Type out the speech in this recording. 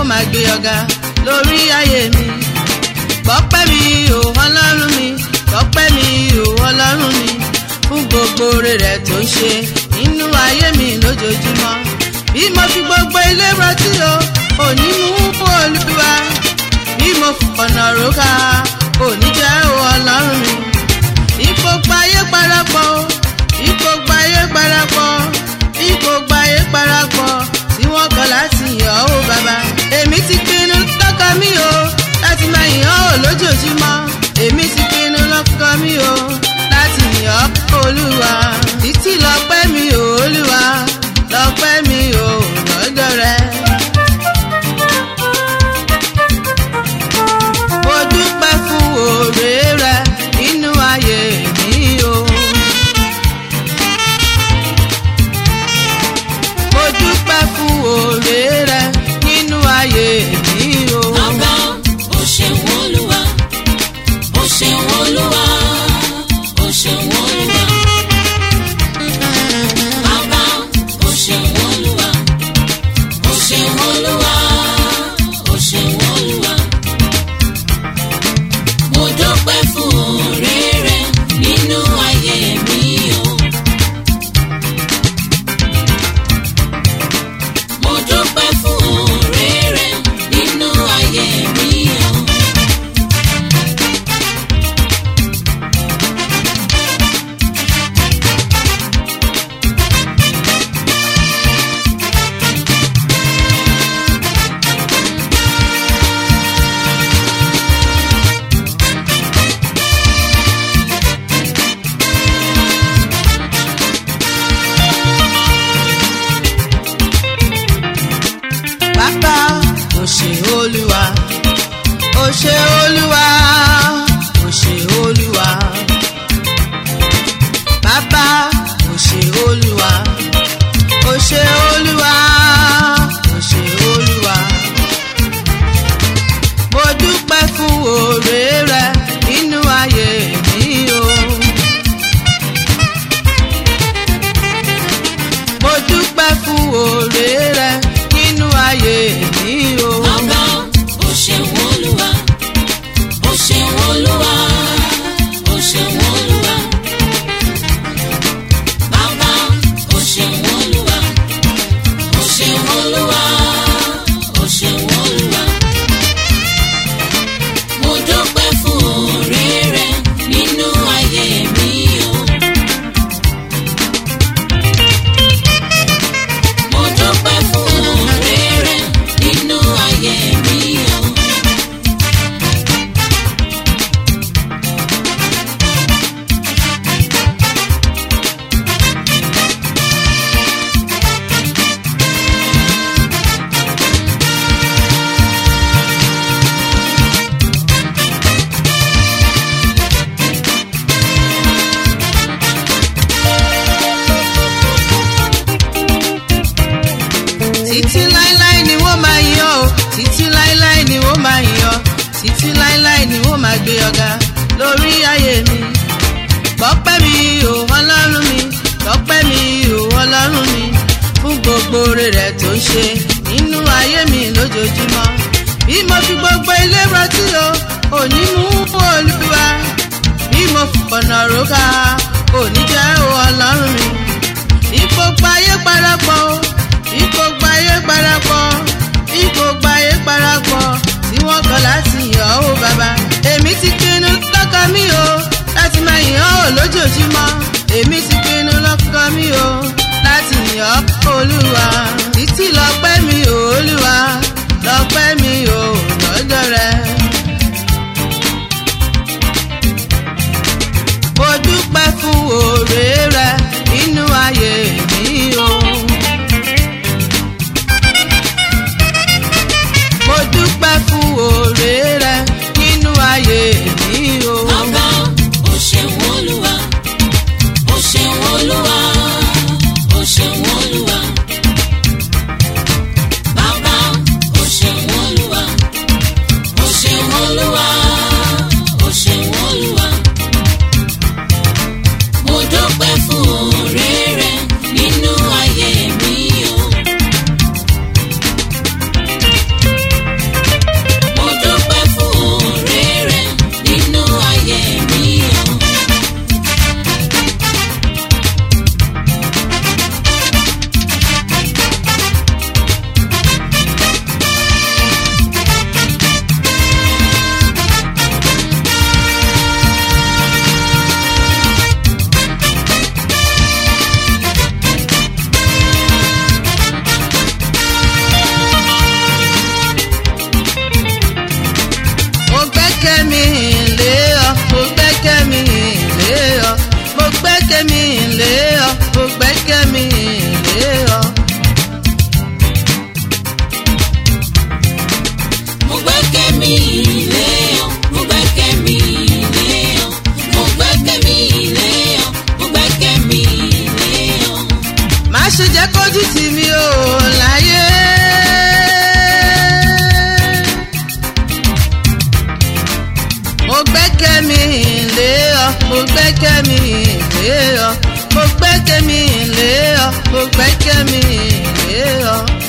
máa gbé ọ̀gá lórí ayé mi gbọ́pẹ́ mi ò ọlọ́run mi gbọ́pẹ́ mi ò ọlọ́run mi fún gbogbo oore rẹ̀ tó ń ṣe nínú ayé mi lójoojúmọ́ bí mo fi gbogbo ilé rántí o òní mú fún olúwa bí mo fọ̀nà róka òní jẹ́ o ọlọ́run mi ipò gbayé parapọ̀ o ipò gbayé parapọ̀ ipò gbayé parapọ̀ tí wọ́n kọ̀ láti yàn ó bàbá èmi ti pinnu lọ́kàn mi o láti máa yàn ó lójoojúmọ́ èmi ti pinnu lọ́kàn mi o láti yàn ó olúwa títí lọ́pẹ́ mi ò olúwa lọ́pẹ́ mi ò lọ́dọ̀ rẹ. mo dúpẹ́ fún oore rẹ nínú ayé mi o. mo dúpẹ́ fún oore rẹ nínú ayé mi o. Bàbá o ṣeun Olúwa, o ṣeun Olúwa, o ṣeun Olúwa. Bàbá o ṣeun Olúwa, o ṣeun Olúwa, o ṣeun Olúwa. Mo dúpẹ́ fún oore rẹ nínú ayé mi o. Mo dúpẹ́ fún oore rẹ nínú ayé mi o. bàbá o ṣé olúwa o ṣé olúwa o ṣé olúwa bàbá o ṣé olúwa o ṣé olúwa o ṣé olúwa mo dúpẹ́ fún oore rẹ nínú ayé mi o. mo dúpẹ́ fún oore rẹ nínú ayé mi o. Bàbá o ṣeun Olúwa, o ṣeun Olúwa, o ṣeun Olúwa. Bàbá o ṣeun Olúwa, o ṣeun Olúwa, o ṣeun Olúwa. Mo dúpẹ́ fún oore rẹ nínú ayé mi o. Mo dúpẹ́ fún oore rẹ nínú ayé mi o. títí láíláí ni wọ́n máa yan o títí láíláí ni wọ́n máa yan títí láíláí ni wọ́n máa gbé ọ̀gá lórí ayé mi gbọ́pẹ́ mi ò ọlọ́run mi gbọ́pẹ́ mi ò ọlọ́run mi fún gbogbo oore rẹ̀ tó ń ṣe nínú ayé mi lójoojúmọ́ bí mo fi gbogbo ilé rántí o òní mú olúwa bí mo fọ̀nà róka òní jẹ́ o ọlọ́run mi ipò gbayé parapọ̀ o ipò gbayé parapọ̀ ipò gbayé parapọ̀ tí wọ́n kọ̀ láti yàn ó bàbá èmi ti pinnu lọ́kàn mi o láti máa yàn ó lójoojúmọ́ èmi ti pinnu lọ́kàn mi o láti yàn ó olúwa títí lọ́pẹ́ mi ò olúwa lọ́pẹ́ mi ò lọ́dọ̀ rẹ. mo dúpẹ́ fún oore rẹ nínú ayé mi o. mo dúpẹ́ fún oore rẹ nínú ayé mi o. Bàbá o ṣeun Olúwa, o ṣeun Olúwa, o ṣeun Olúwa. lé ọ mo gbẹ́kẹ̀ mi lé ọ mo gbẹ́kẹ̀ mi lé ọ mo gbẹ́kẹ̀ mi lé ọ. má ṣe jẹ́ kójú tì mí o láyé. mo gbẹ́kẹ̀ mi lé ọ mo gbẹ́kẹ̀ mi lé ọ mo gbẹ́kẹ̀ mi lé ọ mo gbẹ́kẹ̀ mi lé ọ.